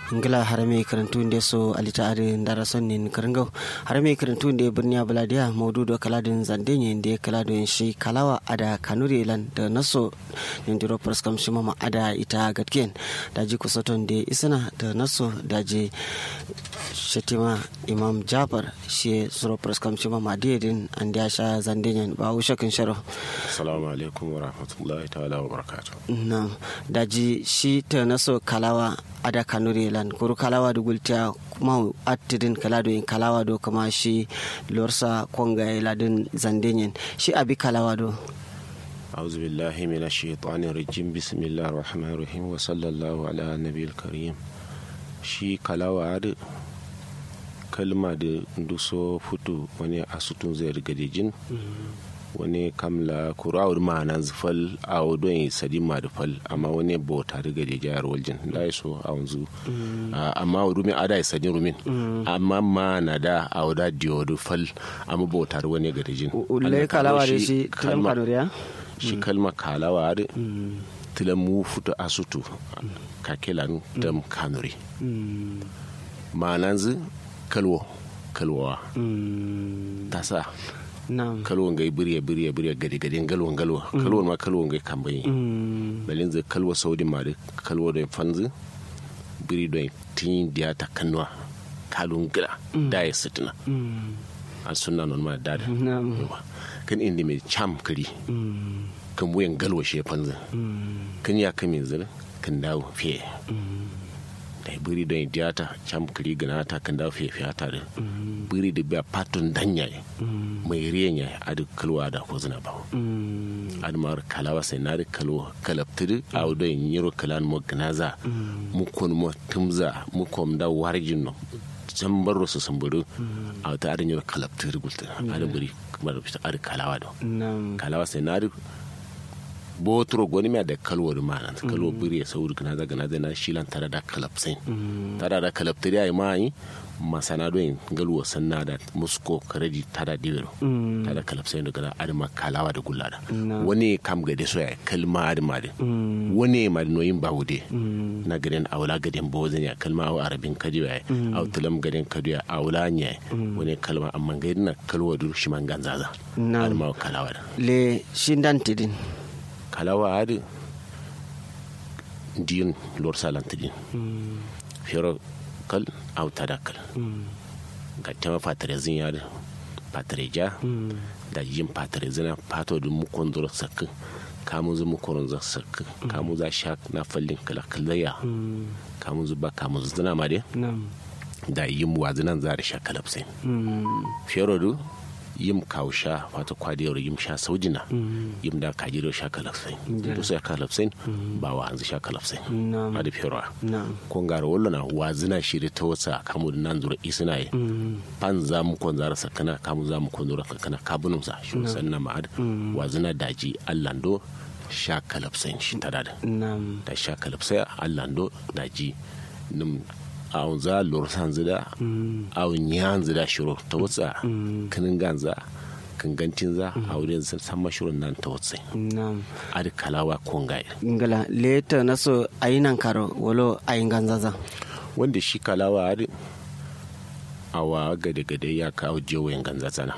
ngila harame karantu nde so alita ade ndara sonnin karangaw harame karantu nde birniya baladiya maududo kaladin zandenye nde kaladin shi kalawa ada kanuri lan da naso nindiro praskam shimama ada ita gatken daji kusoton de isana da naso daji shetima imam jafar shi suro praskam shimama dedin an da sha zandenye ba wushakin sharo assalamu alaikum wa rahmatullahi ta'ala wa barakatuh na daji shi ta naso kalawa ada kanuri lan kuru kalawa do gultiya kuma attidin kala do in kalawa do kama shi lorsa konga ladin zandenyen shi abi kalawa do أعوذ بالله من الشيطان الرجيم بسم الله الرحمن الرحيم وصلى الله على النبي الكريم shi kalawa da kalma da duso futu wani asutun zai riga jin wani kamla kurawar ma'anan zufal a wadon yi sadi ma da fal amma wani bauta riga da jayar waljin da ya so a wanzu amma wa rumin ada ya sadi rumin amma ma na da a wada diyodu fal amma bautar wani ga jin ulai kalawa da shi tilam kanuriya shi kalma kalawa da tilam mu futu asutu kakelan dam kanuri ma'anan zu kalwo kalwawa ta sa kalwon gai birya birya birya gade gade galwan galwa kalwon ma kalwon gai kambayi balin zai kalwa saudi ma da kalwa da fanzu biri don tin diya ta kanwa kalun gila da ya sitina a suna non ma da kan inda mai cham kari kan wuyan galwa shi ya fanzu kan ya kame zira kan dawo fiye da biri don diyata cham kari gana ta kan dawo fiye fiye ta da biri da biya patun danya mai riyan ya adu kalwa da ko zina ba adu mar kalawa sai na da kalwa kalaptir a wudo yin yiro kalan mo gnaza mu kun mo tumza mu kom da warjin no can baro su samburu a wata adin yiro kalaptir gulta adu biri kamar adu kalawa do kalawa sai na botro goni mi da kalwar manan kalwo biri ya sauri kana daga na na shilan tare da kalapsin tare da kalaptir ya yi mai masana don galwa sanna da musko karedi tada divero tada kalapsin da gana adama kalawa da gullada wani kam gade so ya kalma adama da wani ma da noyin bawude na gaden awla gaden bozin ya kalma aw arabin kadiyo ya aw tulam gaden kadiyo awla nya wani kalma amma gaden na kalwa dur shi man ganzaza adama kalawa da le shindan tidin kalawa adi diin lor salantidin fero kal au tadakal ga tema patrezin ya da patreja da yin patrezina pato da mukon zura sakka kamun zu mukon zura sakka kamun za sha na fallin kala kalaya kamun zu ba kamun zu zina ma dai da yin wazinan za da sha kalapsai fero du yim kausha wato kwadiyar yim sha saujina yim da kajiro sha kalafsai to sai kalafsai ba wa hanzu sha kalafsai a da fiyarwa kon gara wallo na wazina shiri ta wasa kamu da nan zura isina yi pan za mu kon zara sakana kamu za mu kon zura sakana kabunum sa shi sanna ma'ad wazina daji allando sha kalafsai shi ta da da sha kalafsai allando daji nim awon za lorsan zida awon yan zida shiro ta wutsa kinin ganza kangancin za a wurin san mashirin nan ta wutsa a da kalawa kongaye ngala leta na so ayinan karo walo ayin ganzaza wanda shi kalawa a awa gade gade ya kawo jewayen ganzaza na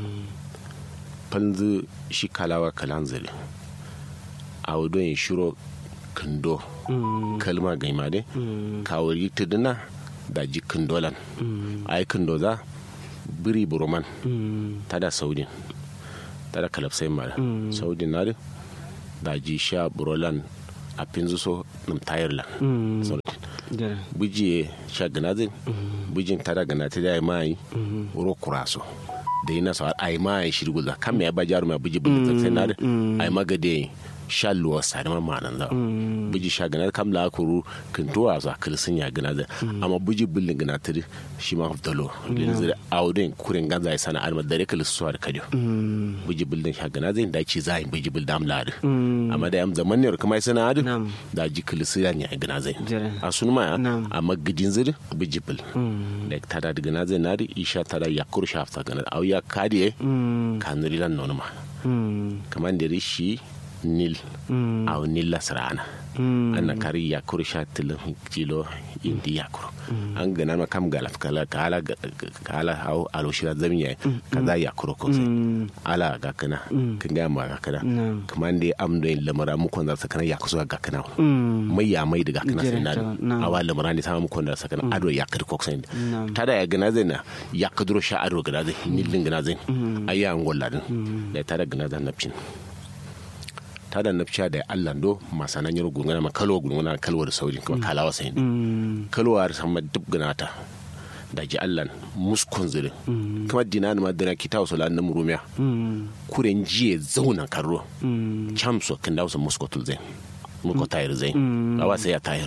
fanzu shi kalawa kalan zile a wudon shiro kindo kalma gaima dai kawari tuduna da ji kindolan ai kindo za biri buroman tada saudin tada kalafsai mara saudin na da ji sha burolan a finzu so nim tayarlan buji sha ganazin bujin tada ganata da ya mai ro kuraso da yi nasa ai mai shirgula kan me ya ba jaru mai buji buji sai na ai magade sha luwa sadama manan da buji sha gana kam la kuru kintuwa za kilsin ya gana da amma buji billin gana tiri shi ma dalo lin zira audin kurin ganza ya sana alma dare kil suwa da kadio buji billin sha gana zai dace za yi buji bil dam ladi amma da yam zaman ne kuma sana adu da ji kilsin ya ne gana zai a sun ma amma gidin zira buji bil da tada da gana zai nadi isha tada yakur shafta gana au ya kadiye kanurilan nonuma kamar da rishi nil aw nilla sirana anna kari yakuru sha tilin kilo indi yakuru an gana ma kam galaf kala kala kala aw alo shira zamiya kaza yakuru ko sai ala ga kana kin ga ma ga kana kaman dai am do lamara mu kon da sakana yakusu ga kana mai ya mai daga kana sai na awa lamara ne sama mu kon da sakana ado yakuru ko sai tada ya gana zai na yakudro sha ado gana zai nilin gana zai ayya ngolla din da tada gana zan napcin ta da nafciya da Allah do masana nyoro gungana ma kalwa gungana kalwa da sauri kuma kalawa sai kalwa da sama duk ganata da ji Allah muskon zire kuma dina ma dina kita wasu lan nan rumiya kuren jiye zauna karro chamso kan da wasu muskotul zai muko tayar zai awa sai ya tayar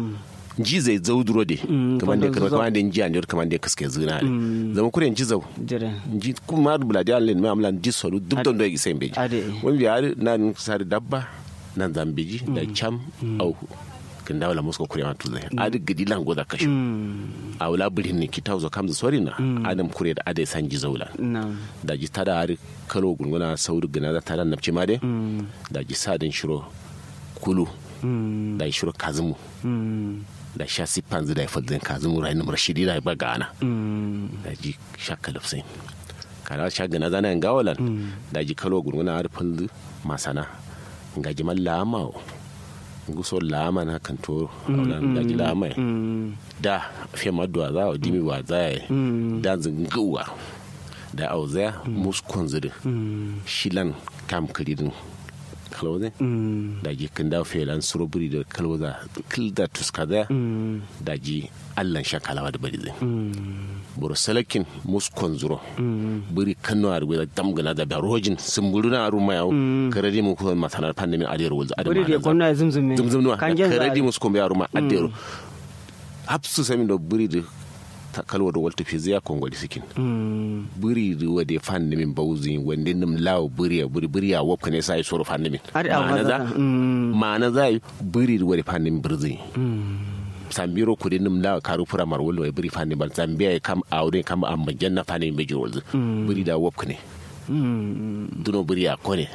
ji zai zau duro de kamar da kamar kamar da ji an kamar da kaske zina ne zama kure ji zau ji kuma da buladi an len mai amlan ji solu duk don da sai beji wani bi har nan sar dabba nan zambiji da cham au kin dawla musko kure ma tuzai adi gidi lan goda kashu a wala birin ne kita zo kam sori na adam kure da adai san ji zaula da ji tada har kalo gunguna sauri gina da tada nafci ma de da ji sadin shiro kulu da shiro kazumu da sha siffan zai da ifal ka zumu rai numar shidi da ba gana da ji shakka lafsai kana sha gana zana yan gawalan da ji kalo gurguna harfin masana ga ji man lama guso lama na kan to da ji lama da fiye maduwa za a dimi wa za a da zinguwa da auzaya muskon zidi shilan kam kiridin kalwaze da ji kan da felan suroburi da kalwaza kilda tuskada da ji allan shakalawa da bari zai buru salakin muskon zuro buri kano a rubuta damgana da da rojin sumburu na aru mayawo karadi mu kuma matanar pandemin adiyar wulza adiyar buri da gwamna zumzum zumzum karadi muskon bai aru ma adiyar hapsu sami da buri da kalwa da walta fi ziya kongoli sikin buri da wade fan nimin bauzi wande nim lawo buri ya buri buri ya wopka ne sai soro fan nimin ma'ana za ma'ana za buri da wade fan nimin birzi sambiro kudi nim lawo karu fura mar wolo buri fan nimin zambia kam aure kam amma janna fan nimin bejir wolzu buri da wopka ne duno buri ya kone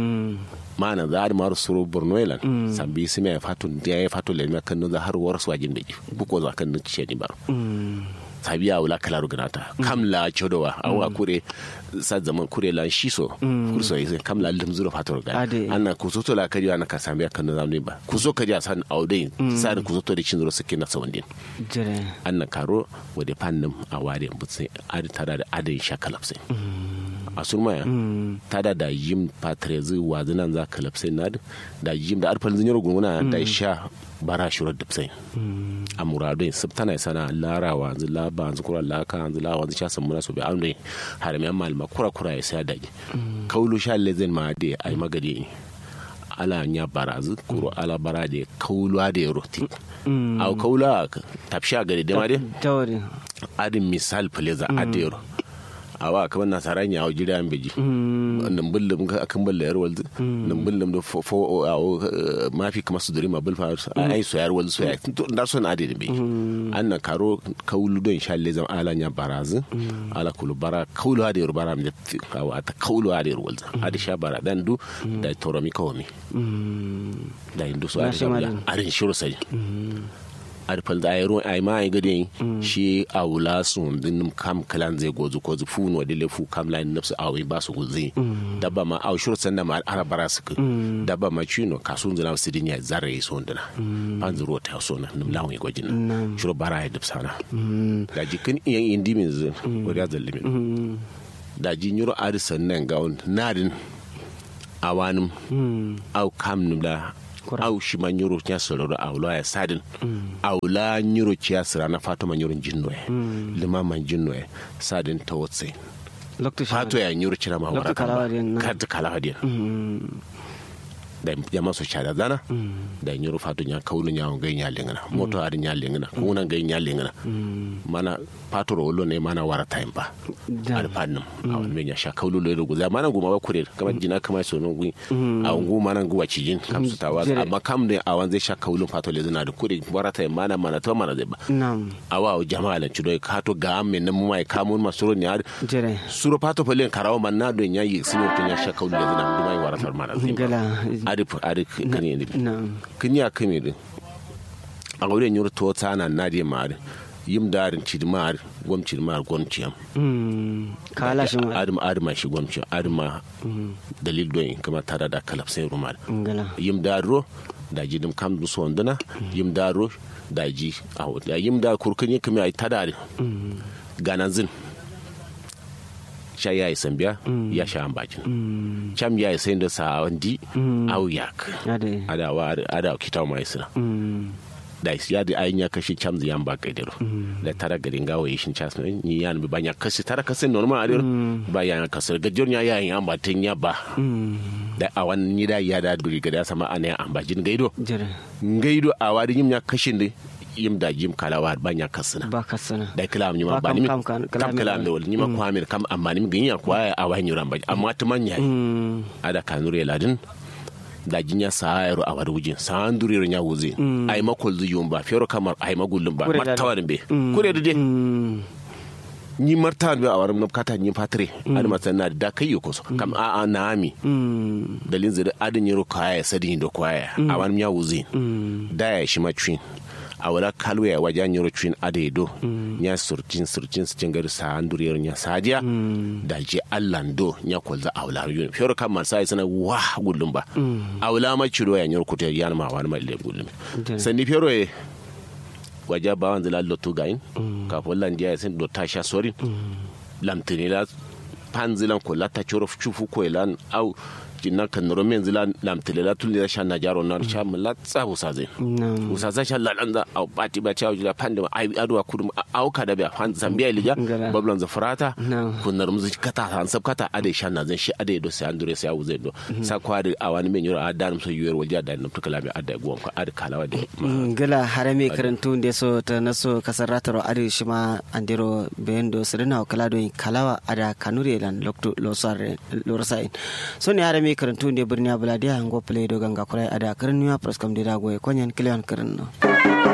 mana za a maru suru borno ilan sambi sime ya fatu ya ya fatu le kan no za har war su wajin beji buko za kan ce ni baro sabi ya wula kalaru ganata kam la chodowa awa kure sa zaman kure la shiso kurso yi kam la lim zuro fator ga anna kusoto la kariya na ka sambi kan no zamne ba kuso kariya san aude sa da kusoto da cin zuro suke na sawandin anna karo wade fannin a wade butse adi tada da adin shakalapse a surmaya ta da da yim patrezi wazinan za ka lapsai na da yim da arfal zinyar gunguna da sha bara shurar da sai a muradun sabtana sana lara wanzu laba wanzu kura laka wanzu la wanzu sha samu nasu bai amdai haramiyan malama kura kura ya sai daji kaulu sha lezen ma da ai magadi ala nya barazu kuro ala bara da kaulu da roti au kaula tafsha gari da ma dai adin misal faleza adero awa kamar nasara ya hau jira beji nan bullum ka akan balla yar walzu nan bullum da fo mafi kamar su durima bul fa ai so yar walzu so ya da son ade da beji an na karo kaulu don sha lezam ala nya barazu ala kulu bara kaulu ade yar bara mi awa ta kaulu ade yar walzu ade sha bara dan du da toromi kawmi da indu so ade ade shiro sai arfal da ayro ay ma ay gade shi awla sun din kam kalan zai gozu ko zu funu wa dile fu kam lain nafsu awi ba su gozi dabba ma aw shuru sanda ma ara bara su dabba ma chino kasun zina su dinya zare so ndana pan zuro ta so na nim lawi gojin shuru bara ya dubsana da jikin iyan indi min zin ko da zallimin da jinyuro arisan nan gawon nadin awanim aw kam nim da aw shima nyoro nya sororo awla ya sadin awla nyoro cia sira na fatuma nyoro jinno e lima man jinno e sadin tawotse fato ya nyoro cira ma wara kad kala hadiya da jama so cara zana da nyoro fato nya kaulu nya ngai nya lengana moto ari nya lengana kuna ngai nya lengana mana fato ro lo ne mana wara time ba ar pannum awan me nya sha kaulu lo ro guza mana guma ba kure kama jina kama so no gui a ngu mana ngu wacijin kam su tawa amma kam ne awan zai sha kaulu fato le zana da kure wara time mana mana to mana zai ba awa o jama'a lan chudo ka to ga amme nan mu mai kamun masuro ni ar suro fato pele karawo man na do nya yi sino to nya sha kaulu le zana du mai wara tar mana zai adi adi kani ne na'am kinya kame din a wurin yur to tsana na di mari yim darin ci mar gwam ci mar gwam ci am Mm, kala shi ma adam adam shi gwam ci adam ma dalil don kama tara da kalaf sai rumal ngala yim daro da ji dim kam du sondana yim daro da ji a da yim da kurkan yi kame ai tadari ganan zin sha ya yi sambiya ya sha an bakin cham ya yi sai da sa wandi au yak ade ada wa ada kitaw mai sina Mm, da ya da ayin ya kashi cham yan ba kai dero da tara garin gawo yi shin chas ni yan bi banya kashi tara kasin normal a dero ba ya kasar gajor ya ya yan ba tin ya ba mm, da a wannan ni da ya da duri ga da sama ana an ba jin gaido jere gaido a wadi yim ya kashin da yim da yim kalawa banya kasina ba ka sana da kalam ni ma Ba ba ni kam- kam kam- kalam- kalam da wal ni ma kwamir kam amma ni gin ya kwa a wani ran ba amma ta manya Mm, ada kanure ladin da jinya sayaro a wari wujin san duriro nya wuzi ay makol zu yumba fero kamar ay magullum ba Kure da- martawan be kure da de mm, ni martawan be a waram na kata ni patre ad masanna da kai ko so kam a a naami mm, dalin zira adin yiro kaya sadin do kwaya a wani nya wuzi mm, da ya shi macin a wala kalwe ya wajen yiro cin ade do nya surcin surcin su gari sa anduriyar nya sajiya da je allan do nya kolza a wala yun fero kan man sai sana wa gullum ba a wala ma ciro ya nyiro kuta yana ma wani mai le gullum Jere. sandi fero e waja ba wanzu la lotu gain ka fo lan dia sen do tasha sorin lamtini la panzilan ko la ta choro chufu ko lan au jinna kan noro men zilan lamtile la tulli la shanna jaro nan sha mun la tsabu sa zai na'am usa za sha lalan za au bati ba cha jula pande ai adwa kudum au ka da ba fan zambia ilija Ngala. bablan za farata No. kunnar mu kata han sab kata ade shanna zan shi ade do sai andure sai au zai do sa kwa da awani men yoro adan so yuwer walja da nam tukala bi adda gwam ko ad kalawa de gila harame karantu nde so ta naso kasarataro adi shima andiro bendo sirina o kala doyin kalawa ada kanure lan lokto losare lorasain so ne harame karantu nde birni abuladiya ngo play do ganga kurai ada karnuya proskam de dago e konyen klion karno